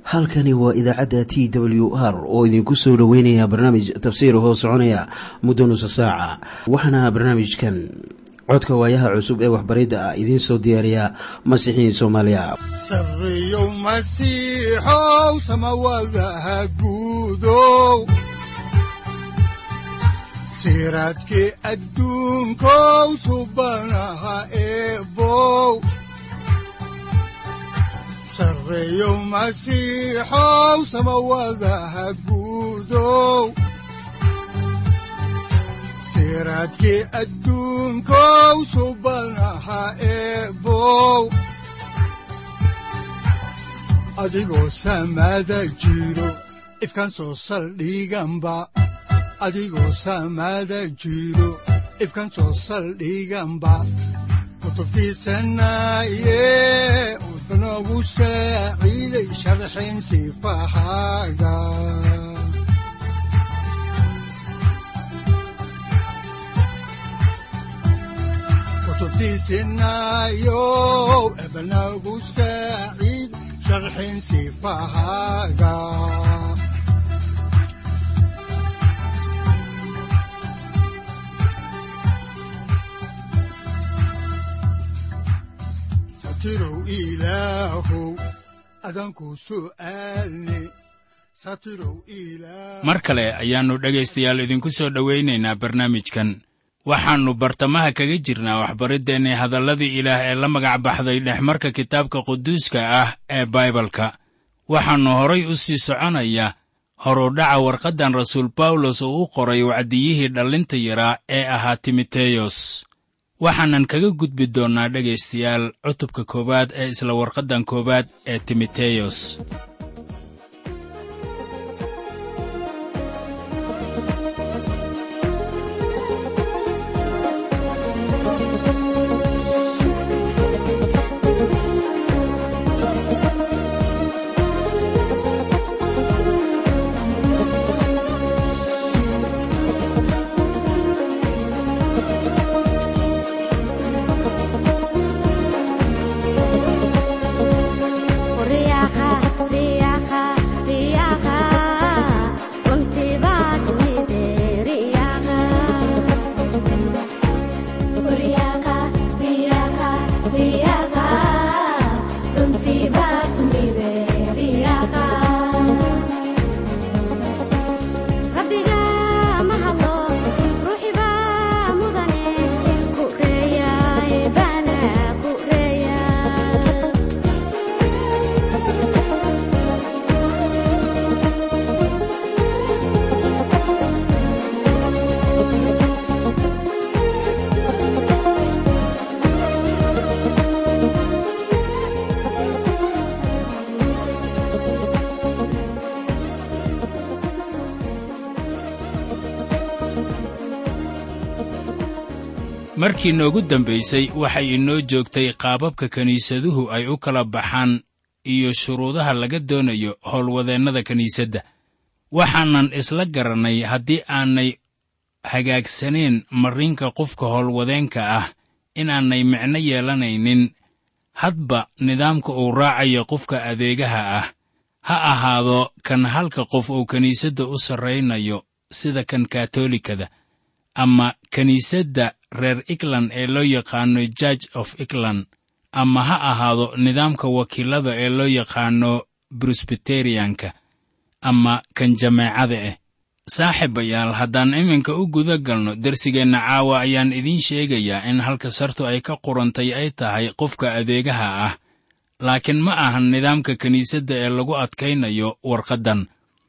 halkani waa idaacadda t w r oo idinku soo dhoweynaya barnaamij tafsiir hoo soconaya muddo nusa saaca waxaana barnaamijkan codka waayaha cusub ee waxbaridda ah idiin soo diyaariya masiixiin soomaaliya sareyow masiixow samawadaha guudow siraadkii adduunkow subanaha eebow sareyow masiixow samawadaha guudow siraadkii adduunkow subanaha eebow adigoo samaada jiro ifkaan soo saldhiganba adigoo samaada jiro ifkaan soo saldhiganba kutubtiisanaye udanogu saaciiday sharxin sifahaaga kutubtiisinayow ebanagu saaciid sharxin sifahaaga satirow ilaahow adanku su'aalne satirow ilaah mar kale ayaannu dhegaystayaal idinku soo dhowaynaynaa barnaamijkan waxaannu bartamaha kaga jirnaa waxbariddeenni hadalladii ilaah ee la magac baxday dhexmarka kitaabka quduuska ah ee baibalka waxaannu horay u sii soconaya horudhaca warqaddan rasuul bawlos oo u qoray wacdiyihii dhallinta yaraa ee ahaa timoteyos waxaanan kaga gudbi doonnaa dhegaystayaal cutubka koowaad ee isla warqaddan koowaad ee timoteyos markii noogu dambaysay waxay inoo joogtay qaababka kiniisaduhu ay u kala baxaan iyo shuruudaha laga doonayo howlwadeennada kiniisadda waxaanan isla garannay haddii aanay hagaagsaneen marriinka qofka howlwadeenka ah inaanay micno yeelanaynin hadba nidaamka uu raacayo qofka adeegaha ah ha ahaado kan halka qof uu kiniisadda u sarraynayo sida kan katoolikada ama kiniisadda reer england ee loo yaqaano judge of england ama ha ahaado nidaamka wakiilada ee loo yaqaano brusbiteriyanka ama kan jameecada ah saaxiibayaal haddaan iminka u guda galno dersigeenna caawa ayaan idiin sheegayaa in halka sartu ay ka qurantay ay tahay qofka adeegaha ah laakiin ma ahan nidaamka kiniisadda ee lagu adkaynayo warqaddan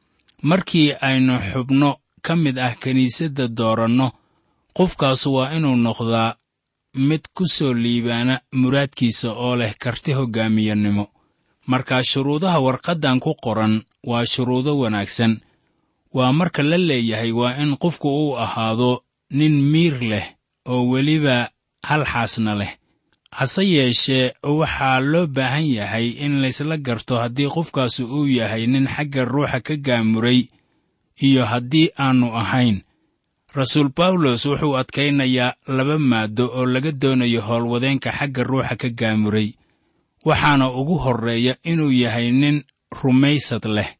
markii aynu xubno ka mid ah kiniisadda dooranno qofkaasu waa inuu noqdaa mid ku soo liibaana muraadkiisa oo leh karti hoggaamiyannimo markaa shuruudaha warqaddan ku qoran waa shuruudo wanaagsan waa marka la leeyahay waa in qofku uu ahaado nin miir leh oo weliba hal xaasna leh hase yeeshee waxaa loo baahan yahay in laysla garto haddii qofkaasu uu yahay nin xagga ruuxa ka gaamuray iyo haddii aannu ahayn rasuul bawlos wuxuu adkaynayaa laba maaddo oo laga doonayo howlwadeenka xagga ruuxa ka gaamuray waxaana ugu horreeya inuu yahay nin rumaysad leh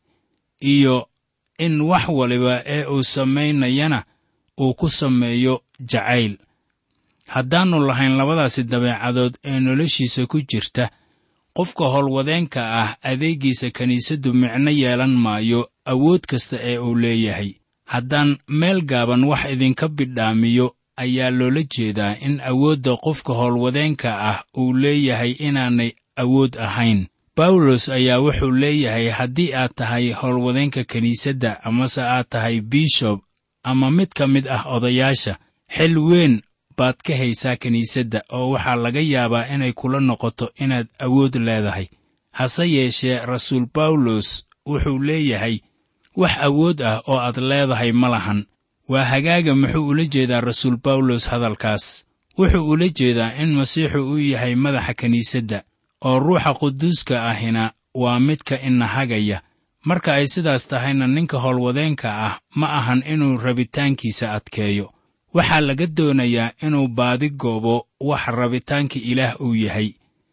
iyo in wax waliba ee uu samaynayana uu ku sameeyo jacayl haddaannu lahayn labadaasi dabeecadood ee noloshiisa ku jirta qofka howlwadeenka ah adeeggiisa kiniisaddu micno yeelan maayo awood kasta ee uu leeyahay haddaan meel gaaban wax idinka bidhaamiyo ayaa loola jeedaa in awoodda qofka howlwadeenka ah uu leeyahay inaanay awood ahayn bawlos ayaa wuxuu leeyahay haddii aad tahay howlwadeenka kiniisadda amase aad tahay bishob ama mid ka mid ah odayaasha xil weyn baad ka haysaa kiniisadda oo waxaa laga yaabaa inay kula noqoto inaad awood leedahay hase yeeshee rasuul bawlos wuxuu leeyahay wax awood ah oo aad leedahay ma lahan waa hagaaga muxuu ula jeedaa rasuul bawlos hadalkaas wuxuu ula jeedaa in masiixu uu yahay madaxa kiniisadda oo ruuxa quduuska ahina waa midka inahagaya marka ay sidaas tahayna ninka howlwadeenka ah ma ahan inuu rabitaankiisa adkeeyo waxaa laga doonayaa inuu baadi goobo wax rabitaanka ilaah uu yahay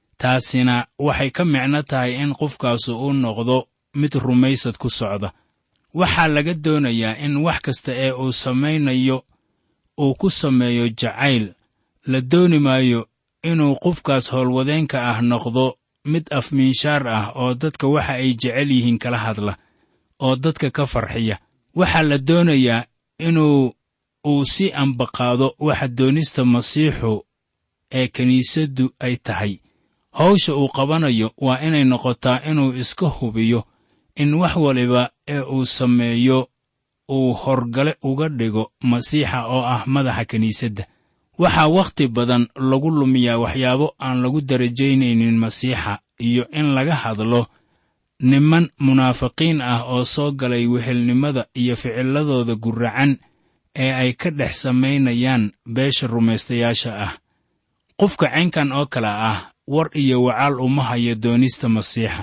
taasina waxay ka micno tahay in qofkaasu uu noqdo mid rumaysad ku socda waxaa laga doonayaa in wax kasta ee uu samaynayo uu ku sameeyo jacayl la dooni maayo inuu qofkaas howlwadeenka ah noqdo mid afmiinshaar ah oo dadka waxa ay jecel yihiin kala hadla oo dadka ka farxiya waxaa la doonayaa inuu uu si ambaqaado waxa doonista masiixu ee kiniisaddu ay tahay hawsha uu qabanayo waa inay noqotaa inuu iska hubiyo in wax waliba ee uu sameeyo uu horgale uga dhigo masiixa oo ah madaxa kiniisadda waxaa wakhti badan lagu lumiyaa waxyaabo aan lagu darajaynaynin masiixa iyo in laga hadlo niman munaafiqiin ah oo soo galay wehelnimada iyo ficiladooda guracan ee ay ka dhex samaynayaan beesha rumaystayaasha ah qofka caynkan oo kale ah war iyo wacaal uma hayo doonista masiixa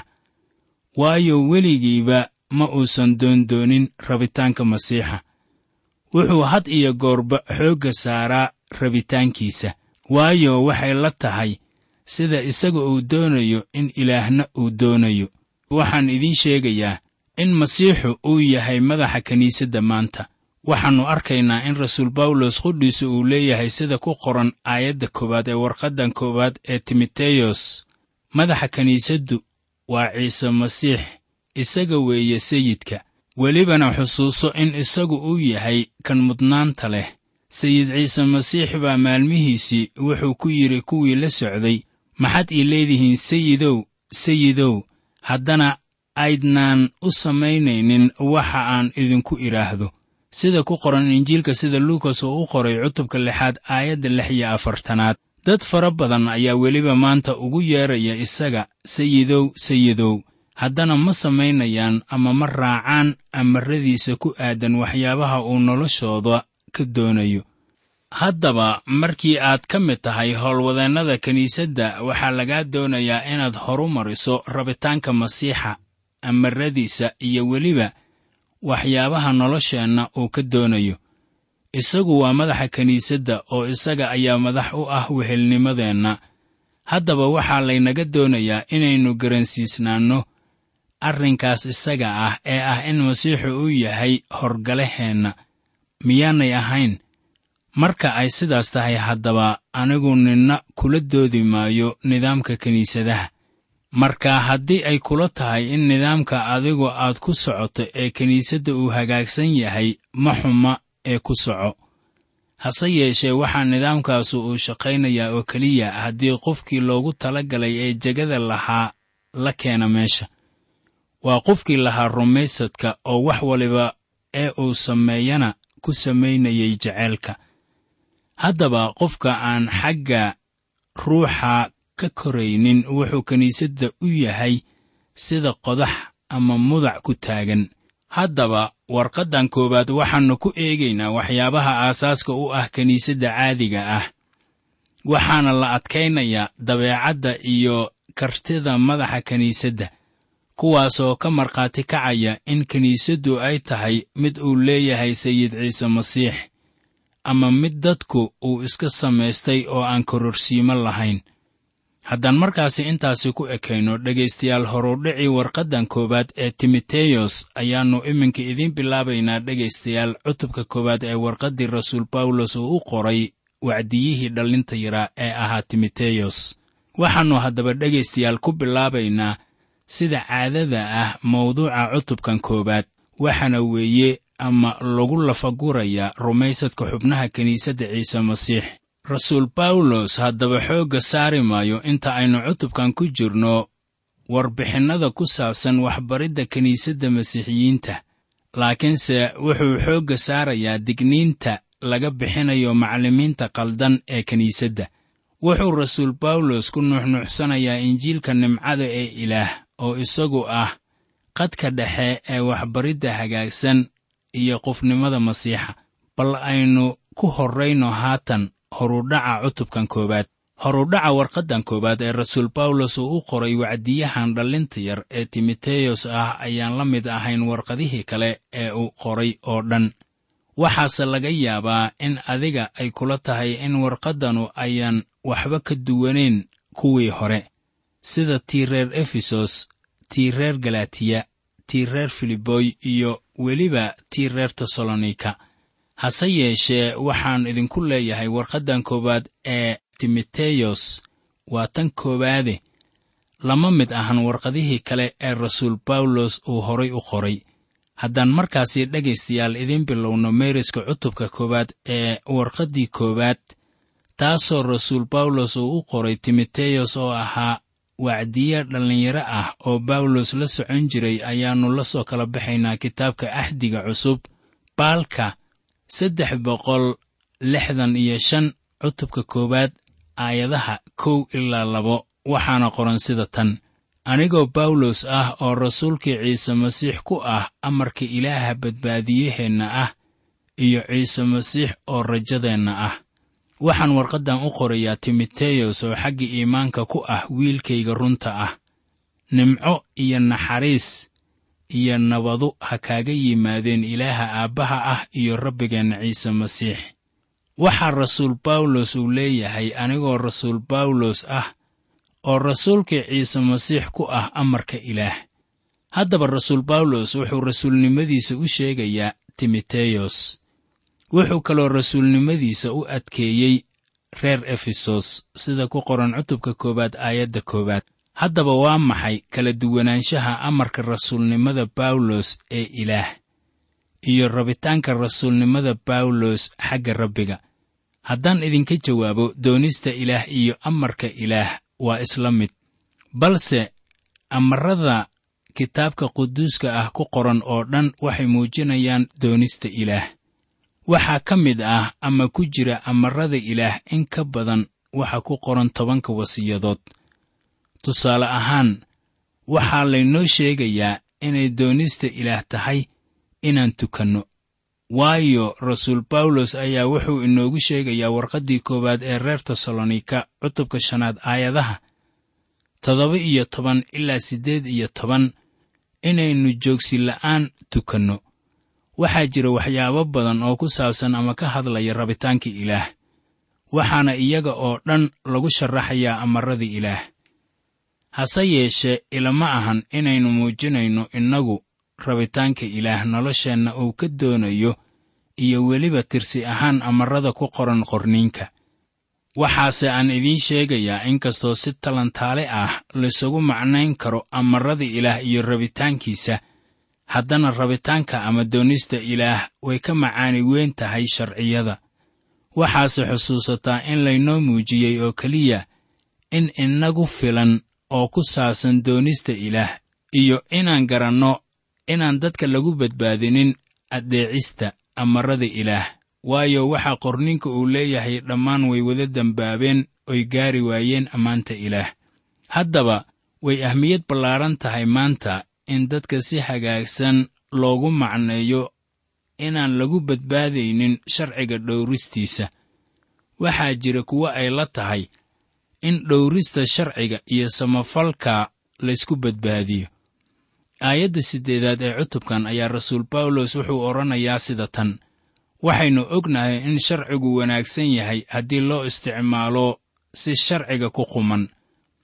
waayo weligiiba ma uusan doondoonin rabitaanka masiixa wuxuu had iyo goorba xoogga saaraa rabitaankiisa waayo waxay la tahay sida isaga uu doonayo in ilaahna uu doonayo waxaan idiin sheegayaa in masiixu uu yahay madaxa kiniisadda maanta waxaannu arkaynaa in rasuul bawlos qudhiisa uu leeyahay sida ku qoran aayadda koowaad ee warqaddan koowaad ee timoteyos madaxa kiniisaddu waa ciise masiix isaga weeye sayidka welibana xusuuso in isagu uu yahay kan mudnaanta leh sayid ciise masiix baa maalmihiisii wuxuu ku yidhi kuwii la socday maxaad ii leedihiin sayidow sayidow haddana aydnaan u samaynaynin waxa aan idinku idhaahdo sida ku qoran injiilka sida luukas oo u qoray cutubka lixaad aayadda lix iyo afartanaad dad fara badan ayaa weliba maanta ugu yeeraya isaga sayidow sayidow haddana ma samaynayaan ama ma raacaan amaradiisa ku aadan waxyaabaha uu noloshooda ka doonayo haddaba markii aad ka mid tahay howlwadeennada kiniisadda waxaa lagaa doonayaa inaad horu mariso rabitaanka masiixa amaradiisa iyo weliba waxyaabaha nolosheenna uu ka doonayo isagu waa madaxa kiniisadda oo isaga ayaa madax u ah wehelnimadeenna haddaba waxaa laynaga doonayaa inaynu garansiisnaanno arrinkaas isaga ah ee ah in masiixu uu yahay horgalaheenna miyaanay ahayn marka ay sidaas tahay haddaba anigu ninna kula doodi maayo nidaamka kiniisadaha marka haddii ay kula tahay in nidaamka adigu aad ku socoto ee kiniisadda uu hagaagsan yahay ma xuma ee ku soco hase yeeshee waxaa nidaamkaasu uu shaqaynayaa oo keliya haddii qofkii loogu tala galay ee jegada lahaa la keena meesha waa qofkii lahaa rumaysadka oo wax waliba ee uu sameeyana ku samaynayay jeceylka haddaba qofka aan xagga ruuxa ka koraynin wuxuu kiniisadda u yahay sida qodax ama mudac ku taagan haddaba warqaddan koowaad waxaannu ku eegaynaa waxyaabaha aasaaska u ah kiniisadda caadiga ah waxaana la adkaynayaa dabeecadda iyo kartida madaxa kiniisadda kuwaasoo ka markhaati kacaya in kiniisaddu ay tahay mid uu leeyahay sayid ciise masiix ama mid dadku uu iska samaystay oo aan kororsiimo lahayn haddaan markaasi intaasi ku ekayno dhegaystayaal horudhicii warqaddan koowaad ee timoteyos ayaannu iminka idiin bilaabaynaa dhegaystayaal cutubka koowaad ee warqaddii rasuul bawlos uu u qoray wacdiyihii dhallinta yaraa ee ahaa timoteyos waxaannu haddaba dhegaystayaal ku bilaabaynaa sida caadada ah mawduuca cutubkan koowaad waxaana weeye ama lagu lafagurayaa rumaysadka xubnaha kiniisadda ciise masiix rasuul bawlos haddaba xoogga saari maayo inta aynu cutubkan ku jirno warbixinnada ku saabsan waxbaridda kiniisadda masiixiyiinta laakiinse wuxuu xoogga saarayaa digniinta laga bixinayo macallimiinta qaldan ee kiniisadda wuxuu rasuul bawlos ku nuuxnuuxsanayaa injiilka nimcada ee ilaah oo isagu ah qadka dhexe ee waxbaridda hagaagsan iyo qofnimada masiixa bal aynu ku horrayno haatan horudhaca cutubkan koowaad horudhaca warqaddan koowaad ee rasuul bawlos uu u qoray wacdiyahan dhallinta yar ee timoteyos ah ayaan la mid ahayn warqadihii kale ee uu qoray oo dhan waxaase laga yaabaa in adiga ay kula tahay in warqaddanu ayaan waxba ka duwanayn kuwii hore sida tii reer efesos tii reer galatiya tii reer filiboy iyo weliba tii reer tesalonika hase yeeshee waxaan idinku leeyahay warqaddan koowaad ee timoteyos waa tan koowaade lama mid ahan warqadihii kale ee rasuul bawlos uu horay u qoray haddaan markaasi dhegaystayaal idiin bilowno meeriska cutubka koowaad ee warqaddii koowaad taasoo rasuul bawlos uu u qoray timoteyos oo ahaa wacdiye dhallinyaro ah oo bawlos la socon jiray ayaannu la soo kala baxaynaa kitaabka axdiga cusub baalka saddex boqol lixdan iyo shan cutubka koowaad aayadaha kow ilaa labo waxaana qoran sida tan anigoo bawlos ah oo rasuulkii ciise masiix ku ah amarka ilaaha badbaadiyaheenna ah iyo ciise masiix oo rajadeenna ah waxaan warqaddan u qorayaa timoteyos oo xagga iimaanka ku ah wiilkayga runta ah nimco iyo naxariis iyo nabadu ha kaaga yimaadeen ilaaha aabbaha ah iyo rabbigeenna ciise masiix waxaa rasuul bawlos uu leeyahay anigoo rasuul bawlos ah oo rasuulkii ciise masiix ku ah amarka ilaah haddaba rasuul bawlos wuxuu rasuulnimadiisa u sheegayaa timoteyos wuxuu kaloo rasuulnimadiisa u adkeeyey reer efesos sida ku qoran cutubka koowaad aayadda koowaad haddaba waa maxay kala duwanaanshaha amarka rasuulnimada bawlos ee ilaah iyo rabitaanka rasuulnimada bawlos xagga rabbiga haddaan idinka jawaabo doonista ilaah iyo amarka ilaah waa isla mid balse amarada kitaabka quduuska ah ku qoran oo dhan waxay muujinayaan doonista ilaah waxaa ka mid ah ama ku jira amarada ilaah in ka badan waxa ku qoran tobanka wasiyadood tusaale ahaan waxaa laynoo sheegayaa inay doonista ilaah tahay inaan tukanno waayo rasuul bawlos ayaa wuxuu inoogu sheegayaa warqaddii koowaad ee reer tesalonika cutubka shanaad aayadaha toddoba iyo toban ilaa siddeed iyo toban inaynu joogsi la'aan tukanno waxaa jira waxyaabo badan oo ku saabsan ama ka hadlaya rabitaanka ilaah waxaana iyaga oo dhan lagu sharaxayaa amarada ilaah hase yeeshee ilama ahan inaynu muujinayno innagu rabitaanka ilaah nolosheenna uu ka doonayo iyo weliba tirsi ahaan amarada ku qoran qorniinka waxaase aan idiin sheegayaa inkastoo si talantaale ah laysugu macnayn karo amarada ilaah iyo rabitaankiisa haddana rabitaanka ama doonista ilaah way ka macaani weyn tahay sharciyada waxaase xusuusataa in laynoo muujiyey oo keliya in inagu filan oo ku saabsan doonista ilaah iyo inaan garanno inaan dadka lagu badbaadinin addeecista amarada ilaah waayo waxaa qorninka uu leeyahay dhammaan way wada dembaabeen oy gaari waayeen ammaanta ilaah haddaba way ahmiyad ballaaran tahay maanta in dadka si hagaagsan loogu macneeyo inaan lagu badbaadaynin sharciga dhowristiisa waxaa jira kuwo ay la tahay in dhowrista sharciga iyo samafalka laysku badbaadiyo aayadda siddeedaad ee cutubkan ayaa rasuul bawlos wuxuu odhanayaa sida tan waxaynu ognahay in sharcigu wanaagsan yahay haddii loo isticmaalo si sharciga ku quman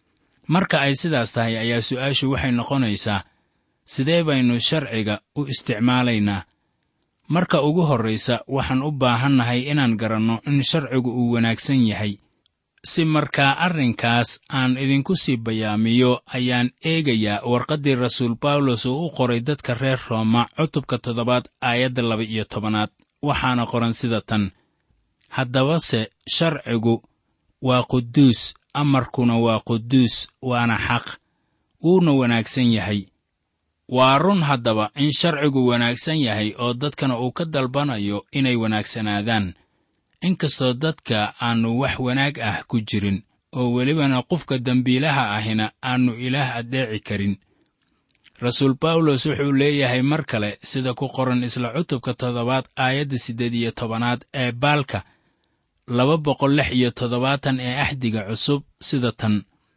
marka ay sidaas tahay ayaa su'aashu waxay noqonaysaa sidee baynu sharciga u isticmaalaynaa marka ugu horraysa waxaan u baahannahay inaan garanno in sharcigu uu wanaagsan yahay si markaa arrinkaas aan idinku sii bayaamiyo ayaan eegayaa warqaddii rasuul bawlos uu u qoray dadka reer rooma cutubka toddobaad aayadda laba iyo tobanaad waxaana qoran sida tan haddabase sharcigu waa quduus amarkuna waa quduus waana xaq wuuna wanaagsan yahay waa run haddaba in sharcigu wanaagsan yahay oo dadkana uu ka dalbanayo inay wanaagsanaadaan inkastoo dadka aannu wax wanaag ah ku jirin oo welibana qofka dembiilaha ahina aannu ilaah addeeci karin rasuul bawlos wuxuu leeyahay mar kale sida ku qoran isla cutubka toddobaad aayadda siddeed iyo tobanaad ee baalka laba boqol lix iyo toddobaatan ee axdiga cusub sida tan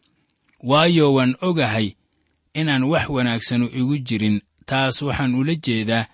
waayo waan ogahay inaan wax wanaagsanu igu jirin taas waxaan ula jeedaa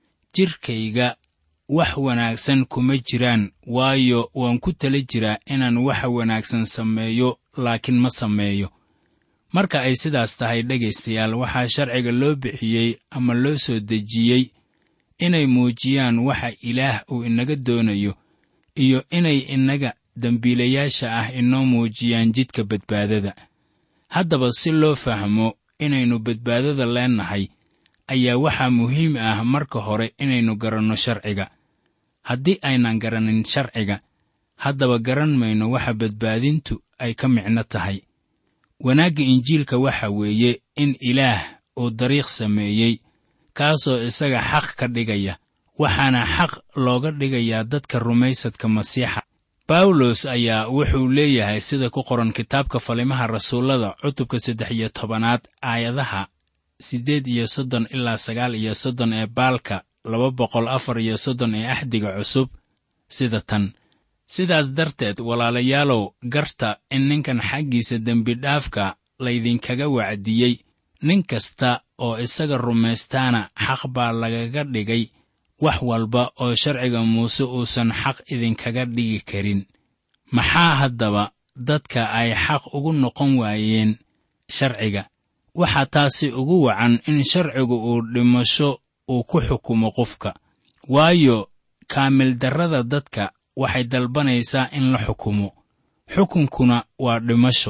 jidhkayga wax wanaagsan kuma jiraan waayo waan ku tala jiraa inaan waxa wanaagsan sameeyo laakiin ma sameeyo marka ay sidaas tahay dhegaystayaal waxaa sharciga loo bixiyey ama loo soo dejiyey inay muujiyaan waxa ilaah uu inaga doonayo iyo inay innaga dembiilayaasha ah inoo muujiyaan jidka badbaadada haddaba si loo fahmo inaynu badbaadada leennahay ayaa waxaa muhiim ah marka hore inaynu garanno sharciga haddii aynan garanin sharciga haddaba garan mayno waxa badbaadintu ay ka micno tahay wanaagga injiilka waxa weeye in ilaah uu dariiq sameeyey kaasoo isaga xaq ka dhigaya waxaana xaq looga dhigayaa dadka rumaysadka masiixa bawlos ayaa wuxuu leeyahay sida ku qoran kitaabka falimaha rasuullada cutubka saddex iyo tobanaad aayadaha siddeed iyo soddon ilaa sagaal iyo soddon ee baalka laba boqol afar iyo soddon ee axdiga cusub sida tan sidaas darteed walaalayaalow garta in ninkan xaggiisa dembidhaafka laydinkaga wacdiyey nin kasta oo isaga rumaystaana xaq baa lagaga dhigay wax walba oo sharciga muuse uusan xaq idinkaga dhigi karin maxaa haddaba dadka ay xaq ugu noqon waayeen sharciga waxaa taasi ugu wacan in sharcigu uu dhimasho uu ku xukumo qofka waayo kaamildarrada dadka waxay dalbanaysaa in la xukumo xukunkuna waa dhimasho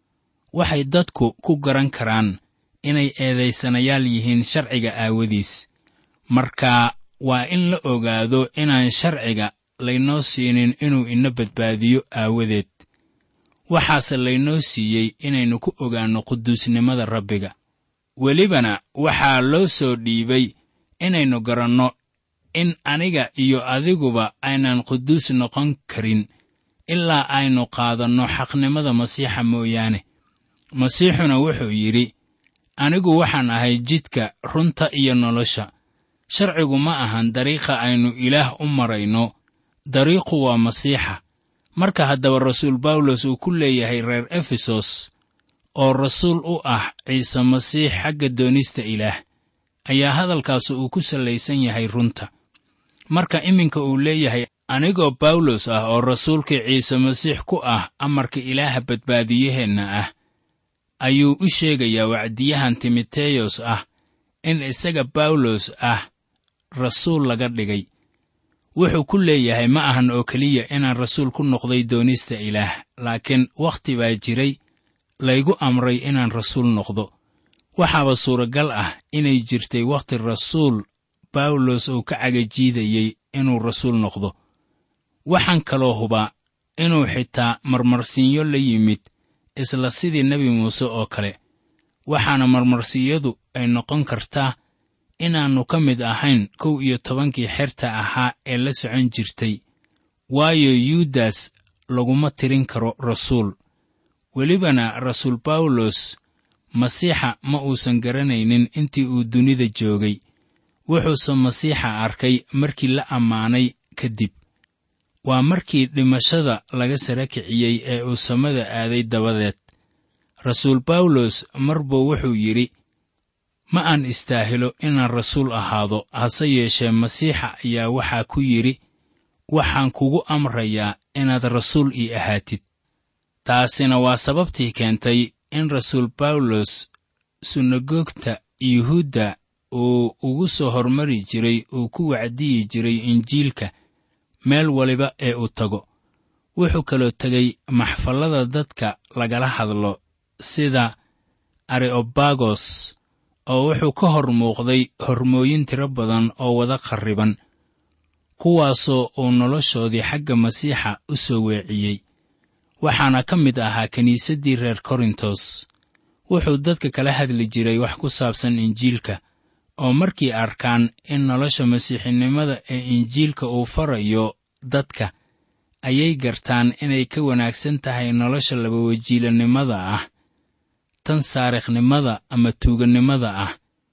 waxay dadku ku garan karaan inay eedaysanayaal yihiin sharciga aawadiis marka waa in la ogaado inaan sharciga laynoo siinin inuu ina badbaadiyo aawadeed waxaase laynoo siiyey inaynu ku ogaanno quduusnimada rabbiga welibana waxaa loo soo dhiibay inaynu garanno in aniga iyo adiguba aynan quduus noqon karin ilaa aynu qaadanno xaqnimada masiixa mooyaane masiixuna wuxuu yidhi anigu waxaan ahay jidka runta iyo nolosha sharcigu ma ahan dariiqa aynu ilaah u marayno dariiqu waa masiixa marka haddaba rasuul bawlos uu ku leeyahay reer efesos oo rasuul u ah ciise masiix xagga doonista ilaah ayaa hadalkaas uu ku sallaysan yahay runta marka iminka uu leeyahay anigoo bawlos ah oo rasuulkii ciise masiix ku ah amarka ilaaha badbaadiyaheenna ah ayuu u sheegayaa wacdiyahan timoteyos ah in isaga bawlos ah rasuul laga dhigay wuxuu ku leeyahay ma ahan oo keliya inaan rasuul ku noqday doonista ilaah laakiin wakhti baa jiray laygu amray inaan rasuul noqdo waxaaba suuragal ah inay jirtay wakhti rasuul bawlos uu ka cagajiidayey inuu rasuul noqdo waxaan kaloo hubaa inuu xitaa marmarsiinyo la yimid isla sidii nebi muuse oo kale waxaana marmarsiyadu ay noqon kartaa inaannu ka mid ahayn kow iyo tobankii xerta ahaa ee la socon jirtay waayo yuudas laguma tirin karo rasuul welibana rasuul bawlos masiixa ma uusan garanaynin intii uu dunida joogay wuxuuse masiixa arkay markii la ammaanay kadib waa markii dhimashada laga sara kiciyey ee uu samada aaday dabadeed rasuul bawlos mar buu wuxuu yidhi ma aan istaahilo inaan rasuul ahaado hase yeeshee masiixa ayaa waxaa ku yidhi waxaan kugu amrayaa inaad rasuul ii ahaatid taasina waa sababtii keentay in rasuul bawlos sunagoogta yuhuudda uu ugu soo hormari jiray uu ku wacdiyi jiray injiilka meel waliba ee uu tago wuxuu kaloo tegay maxfallada dadka lagala hadlo sida areobagos oo wuxuu ka hor muuqday hormooyin tiro badan oo wada qarriban kuwaasoo uu noloshoodii xagga masiixa u soo weeciyey waxaana ka mid ahaa kiniisaddii reer korintos wuxuu dadka kala hadli jiray wax ku saabsan injiilka oo markii arkaan in nolosha masiixinimada ee injiilka uu farayo dadka ayay gartaan inay ka wanaagsan tahay nolosha labawajiilanimada ah tan saarikhnimada ama tuugannimada ah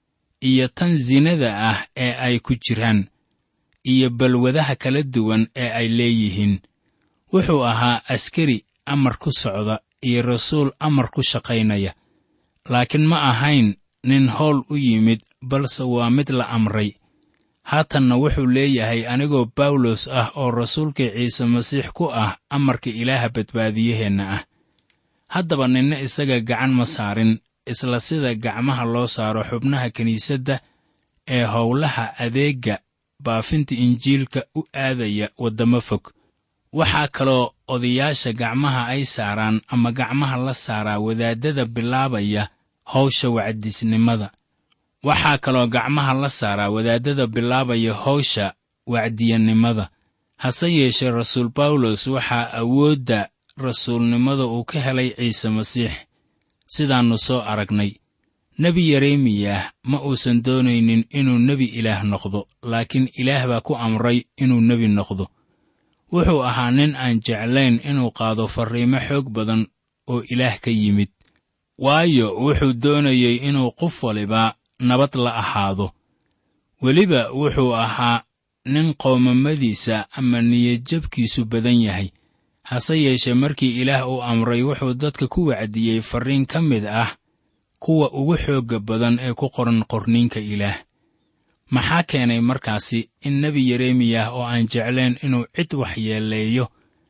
iyo tan sinada ah ee ay ku jiraan iyo balwadaha kala duwan ee ay leeyihiin wuxuu ahaa askari amar ku socda iyo rasuul amar ku shaqaynaya laakiin ma ahayn nin howl u yimid balse waa mid la amray haatanna wuxuu leeyahay anigoo bawlos ah oo rasuulkii ciise masiix ku ah amarka ilaaha badbaadiyaheenna ah haddaba ninna isaga gacan ma saarin isla sida gacmaha loo saaro xubnaha kiniisadda ee howlaha adeegga baafinta injiilka u aadaya waddamo fog waxaa kaloo odayaasha gacmaha ay saaraan ama gacmaha la saaraa wadaaddada bilaabaya hawsha wacdisnimada waxaa kaloo gacmaha la saaraa wadaaddada bilaabaya hawsha wacdiyanimada hase yeeshee rasuul bawlos waxaa awoodda rasuulnimada uu ka helay ciise masiix sidaannu soo aragnay nebi yeremiyah ma uusan doonaynin inuu nebi ilaah noqdo laakiin ilaah baa ku amray inuu nebi noqdo wuxuu ahaa nin aan jeclayn inuu qaado farriimo xoog badan oo ilaah ka yimid waayo wuxuu doonayey inuu qof waliba nabad la ahaado weliba wuxuu ahaa nin qoomamadiisa ama niyadjabkiisu badan yahay hase yeeshee markii ilaah uu amray wuxuu dadka ku wacdiyey farriin ka mid ah kuwa ugu xoogga badan ee ku qoran qorniinka ilaah maxaa keenay markaasi in nebi yeremiyah oo aan jeclayn inuu cid waxyeeleeyo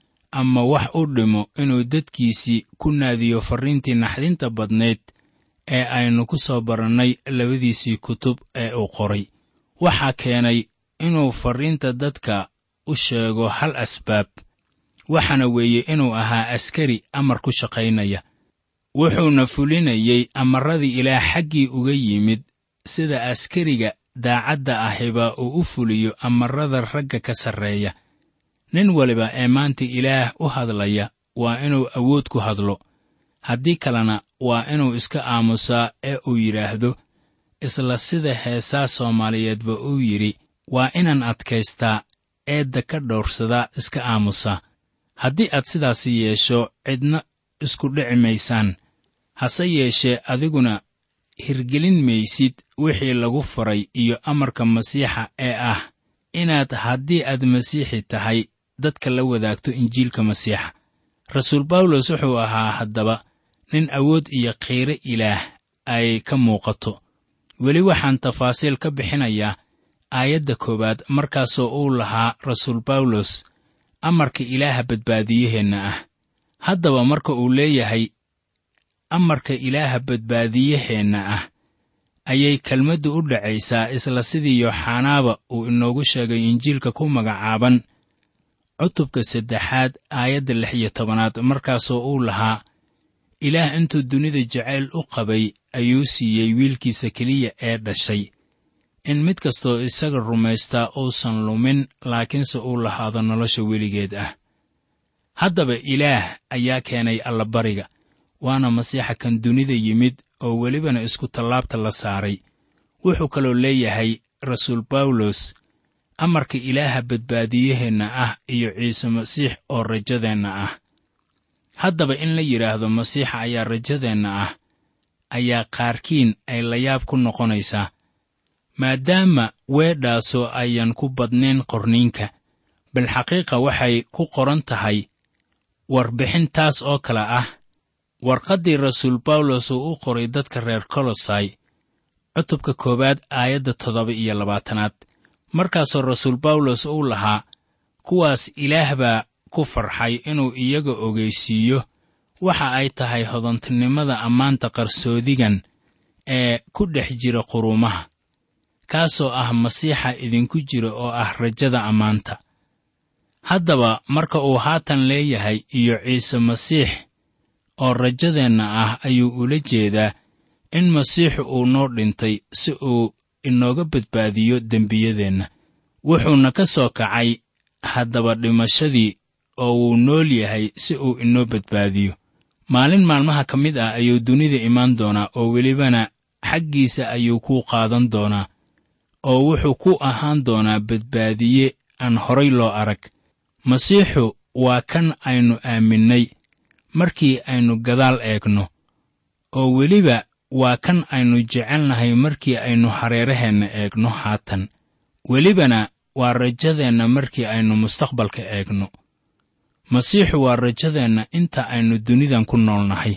ama wax u dhimo inuu dadkiisii ku naadiyo farriintii naxdinta badnayd ee aynu ku soo barannay labadiisii kutub ee uu qoray waxaa keenay inuu farriinta dadka u sheego hal asbaab waxaana weeye inuu ahaa askari amar ku shaqaynaya wuxuuna fulinayey amarradii ilaah xaggii uga yimid sida askariga daacadda ahiba uu u fuliyo amarrada ragga ka sarreeya nin waliba ee maanta ilaah u hadlaya waa inuu awood ku hadlo haddii kalena waa inuu iska aamusaa ee uu yidhaahdo isla sida heesaa soomaaliyeedba uu yidhi waa inaan adkaystaa eedda ka dhowrsadaa iska aamusaa haddii aad sidaasi yeesho cidna isku dhici maysaan hase yeeshee adiguna hirgelin maysid wixii lagu faray iyo amarka masiixa ee ah inaad haddii aad masiixi tahay dadka la wadaagto injiilka masiixa rasuul bawlos wuxuu ahaa haddaba nin awood iyo qiire ilaah ay ka muuqato weli waxaan tafaasiil ka bixinayaa aayadda koowaad markaasoo uu lahaa rasuul bawlos amarka ilaaha badbaadiyaheenna ah haddaba marka uu leeyahay amarka ilaaha badbaadiyaheenna ah ayay kelmaddu u dhacaysaa isla sidii yooxanaaba uu inoogu sheegay injiilka ku magacaaban cutubka saddexaad aayadda lix iyo tobanaad markaasoo uu lahaa ilaah intuu dunida jacayl u qabay ayuu siiyey wiilkiisa keliya ee dhashay in mid kastoo isaga rumaystaa uusan lumin laakiinse uu lahaado nolosha weligeed ah haddaba ilaah ayaa keenay allabariga waana masiixa kan dunida yimid oo welibana isku tallaabta la saaray wuxuu kaloo leeyahay rasuul bawlos amarka ilaaha badbaadiyaheenna ah iyo ciise masiix oo rajadeenna ah haddaba in la yidhaahdo masiixa ayaa rajadeenna ah ayaa qaarkiin ay layaab ku noqonaysaa maadaama weedhaasoo ayan ku badnayn qorniinka bal xaqiiqa waxay ku qoran tahay warbixin taas oo kale ah warqaddii rasuul bawlos uu u qoray dadka reer kolosai cutubka koowaad aayadda toddoba iyo labaatanaad markaasoo rasuul bawlos uu lahaa kuwaas ilaah baa ku farxay inuu iyaga ogeysiiyo waxa ay tahay hodantinimada ammaanta qarsoodigan ee ku dhex jira quruumaha kaasoo ah masiixa idinku jira oo ah rajada ammaanta haddaba marka uu haatan leeyahay iyo ciise masiix oo rajadeenna ah ayuu ula jeedaa in masiixu uu noo dhintay si uu inooga badbaadiyo dembiyadeenna wuxuuna ka soo kacay haddaba dhimashadii oo wuu nool yahay si uu inoo badbaadiyo maalin maalmaha ka mid ah ayuu dunida imaan doonaa oo welibana xaggiisa ayuu kuu qaadan doonaa oo wuxuu ku ahaan doonaa badbaadiye aan horay loo arag masiixu waa kan aynu aaminnay markii aynu gadaal eegno oo weliba waa kan aynu jecelnahay markii aynu hareeraheenna eegno haatan welibana waa rajadeenna markii aynu mustaqbalka eegno masiixu waa rajadeenna inta aynu dunidan ku noolnahay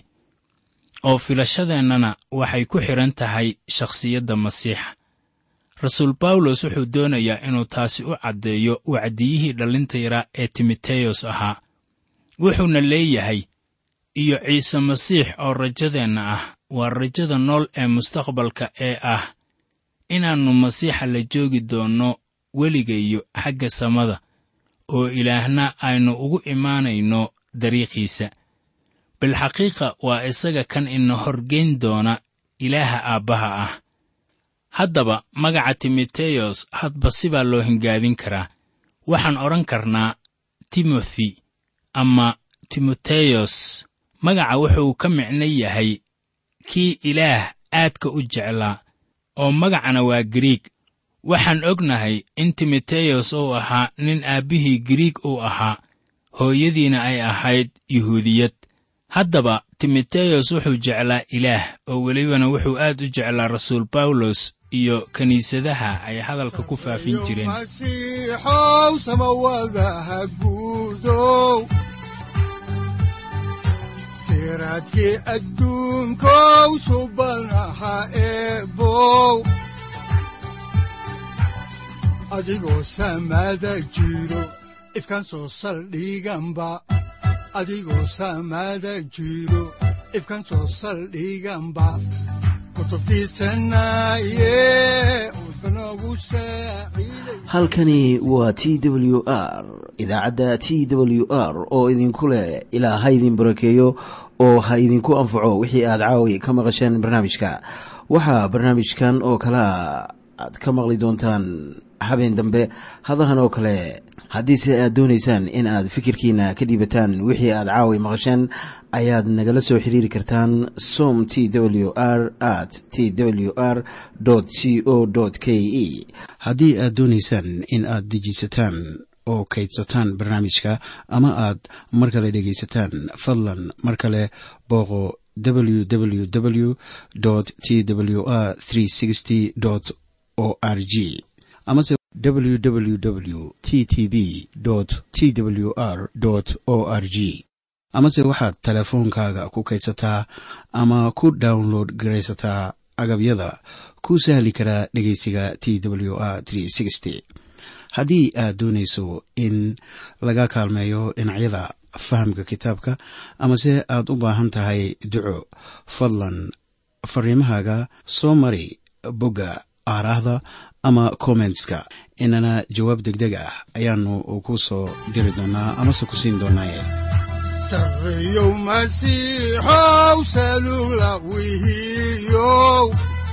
oo filashadeennana waxay ku xidhan tahay shakhsiyadda masiixa rasuul bawlos wuxuu doonayaa inuu taasi u caddeeyo wacdiyihii dhallinta yaraa ee timoteyos ahaa wuxuuna leeyahay iyo ciise masiix oo rajadeenna ah waa rajada nool ee mustaqbalka ee ah inaannu masiixa la joogi doonno weligayo xagga samada oo ilaahna aynu ugu imaanayno dariiqiisa bilxaqiiqa waa isaga kan ina horgeyn doona ilaaha aabbaha ah haddaba magaca timoteyos hadba sibaa loo hingaadin karaa waxaan odhan karnaa timothi ama timoteyos magaca wuxuu ka micno yahay kii ilaah aadka u jeclaa oo magacana waa giriig waxaan ognahay in timoteyos uu ahaa nin aabbihii giriig uu ahaa hooyadiina ay ahayd yuhuudiyad haddaba timoteyos wuxuu jeclaa ilaah oo welibana wuxuu aad u jeclaa rasuul bawlos iyo kiniisadaha ay hadalka ku faafin jireen masiixow samawadaha guudow siraadkii adduunkow subanaha eebow adigoo samada jiro ifkan soo saldhiganba adigoo samada jiro ifkan soo saldhiganba halkani waa t w r idaacadda t w r oo idinku leh ilaa ha idin barakeeyo oo ha idinku anfaco wixii aad caawi ka maqasheen barnaamijka waxaa barnaamijkan oo kalea aad ka maqli doontaan habeen dambe hadahan oo kale haddiise aad doonaysaan in aad fikirkiina ka dhiibataan wixii aad caawi maqasheen ayaad nagala soo xiriiri kartaan som t w r at t w r c o k e haddii aad doonaysaan in aad dejiisataan oo kaydsataan barnaamijka ama aad mar kale dhegaysataan fadlan mar kale booqo www t w r o r g amase www t t b t w r o r g amase waxaad teleefoonkaaga ku kaydsataa ama ku download garaysataa agabyada ku sahli karaa dhegeysiga t w r haddii aad doonayso in laga kaalmeeyo dhinacyada fahamka kitaabka amase aad u baahan tahay duco fadlan fariimahaaga soo mari bogga aaraahda ama kommentska inana jawaab degdeg ah ayaanu ku soo diri doonaa amase ku siin doonaaye sareyow masiixow salula wihiyow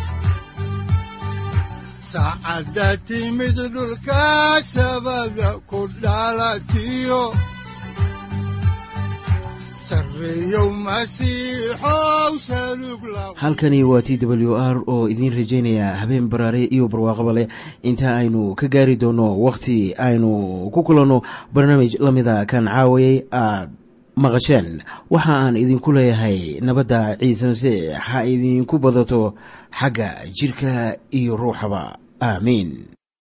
saacadda timid dhulka sabada ku dhalatiyo halkani waa t w r oo idiin rajaynaya habeen baraare iyo barwaaqaba leh inta aynu ka gaari doono wakhti aynu ku kulanno barnaamij la mida kan caawayay aad maqasheen waxa aan idinku leeyahay nabadda ciise masiix ha idinku badato xagga jidhka iyo ruuxaba aamiin